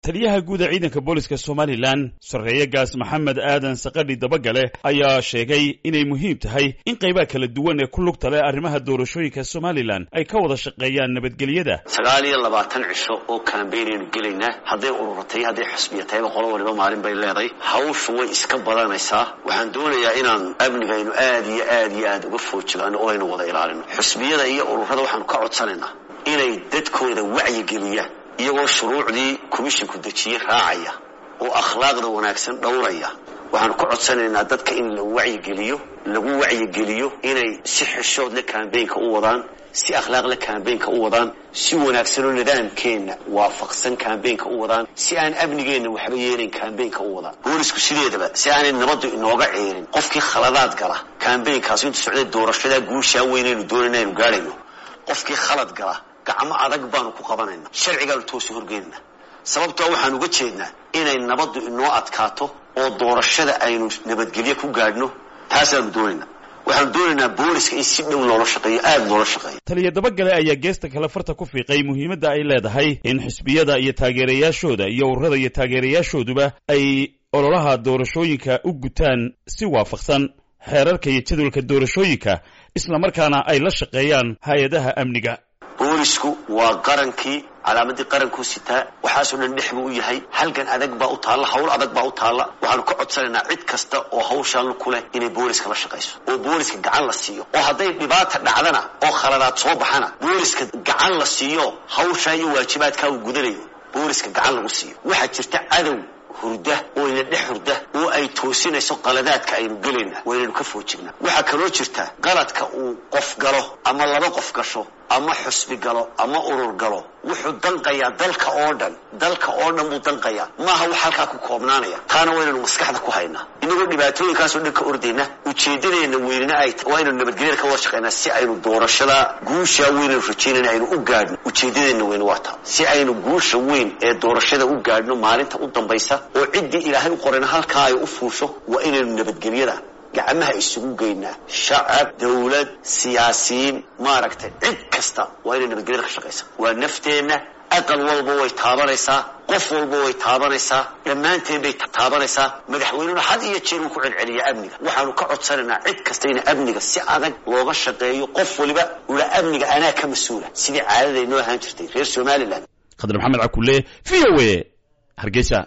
taliyaha guud ee ciidanka booliska somalilan sarreeye gaas maxamed aadan sakadhi dabagale ayaa sheegay inay muhiim tahay in qaybaha kala duwan ee ku lugta leh arrimaha doorashooyinka somalilan ay ka wada shaqeeyaan nabadgelyada sagaal iyo labaatan cisho oo kaambeynaynu gelaynaa hadday ururatay hadday xusbiya tahayba qolo waliba maalin bay leedahay hawshu way iska badanaysaa waxaan doonayaa inaan amnigaynu aad iyo aad iyo aad uga foojigano oo aynu wada ilaalino xusbiyada iyo ururada waxaanu ka codsanaynaa inay dadkooda wacyigeliyaan iyagoo shuruucdii komishinku dejiye raacaya oo akhlaaqda wanaagsan dhowraya waxaanu ka codsanaynaa dadka in la wacyigeliyo lagu wacyigeliyo inay si xishood le kambeynka u wadaan si akhlaaq le kambeynka u wadaan si wanaagsanoo nidaamkeenna waafaqsan kambeynka u wadaan si aan amnigeenna waxba yeelayn kambeynka u wadaan boolisku sideedaba si aanay nabaddu inooga ceerin qofkii khaladaad gala kambeynkaas intu socday doorashadaa guushaa weynaynu doonayna aynu gaadhayno qofkii khalad gala gacmo adag baanu ku qabanayna sharcigaanu toosu horgeynana sababtoo waxaan uga jeednaa inay nabaddu inoo adkaato oo doorashada aynu nabadgelyo ku gaadhno taasaanu doonayna waxaanu doonaynaa booliska in si dhow loola shaqeeyo aada loola shaqeeyo taliya dabagale ayaa geesta kale farta ku fiiqay muhiimadda ay leedahay in xisbiyada iyo taageerayaashooda iyo ururada iyo taageerayaashooduba ay ololaha doorashooyinka u gutaan si waafaqsan xeerarka iyo jadwalka doorashooyinka islamarkaana ay la shaqeeyaan hay-adaha amniga boolisku waa qarankii calaamadii qarankuu sitaa waxaasoo dhan dhex buu u yahay halgan adag baa u taalla hawl adag baa u taalla waxaanu ka codsanaynaa cid kasta oo hawshaan ku leh inay booliska la shaqayso oo booliska gacan la siiyo oo hadday dhibaata dhacdana oo khaladaad soo baxana booliska gacan la siiyo hawshaa iyo waajibaadkaa uu gudanayo booliska gacan lagu siiyo waxaa jirta cadow hurda oo ina dhex hurda oo ay toosinayso qaladaadka aynu gelayna waynaynu ka foojignaa waxaa kaloo jirta qaladka uu qof galo ama laba qof gasho ama xusbi galo ama urur galo wuxuu danqayaa dalka oo dhan dalka oo dhan buu danqayaa maaha wax halkaa ku koobnaanaya taana waynaynu maskaxda ku haynaa inagoo dhibaatooyinkaasoo dhan ka ordayna ujeedadeena weynina ay waa inaynu nabadgelyada ka wada shaqeynaa si aynu doorashada guushaa weynaynu rajaynayna aynu u gaadhno ujeedadeena weyn waa taa si aynu guusha weyn ee doorashada u gaadhno maalinta u dambaysa oo ciddii ilaahay u qorayna halkaa ay u fuusho waa inaynu nabadgelyada gacmaha isugu geynaa shacab dawlad siyaasiyiin maaragtay cid kasta waa inay nabadgelyada ka shaqaysa waa nafteenna aqal walba way taabanaysaa qof walba way taabanaysaa dhammaanteen bay taabanaysaa madaxweynuna had iyo jeer uu ku celceliyaa amniga waxaanu ka codsanaynaa cid kasta in amniga si adag looga shaqeeyo qof waliba ula amniga anaa ka mas-uula sidii caadaday noo ahaan jirtay reer somalilan khadar maxamed cakule v o a hargeysa